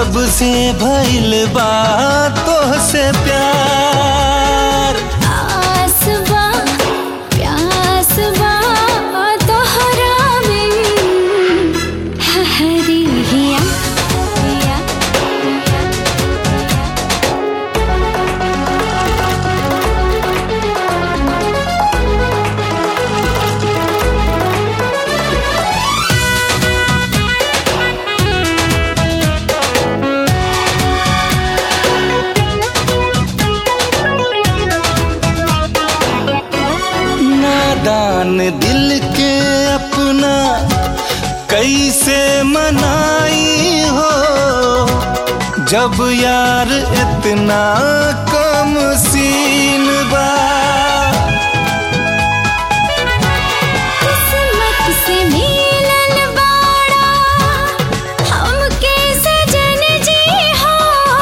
जब से भइल बा तोहसे प्यार आसवा प्यासवा तोहरा में हरी हिया हिया नादान दिल के अपना कैसे मनाई हो जब यार इतना कम सीन बा किस्मत से मिलल बाड़ा हमके सजन जी हो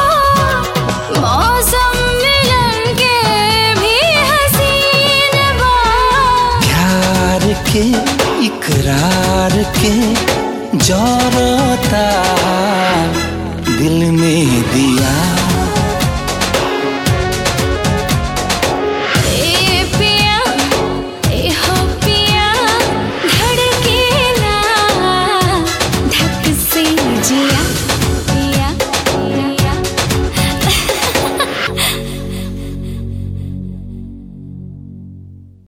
मौसम मिलन के भी हसीन बा प्यार के इकरार के जौरता दिल में दिया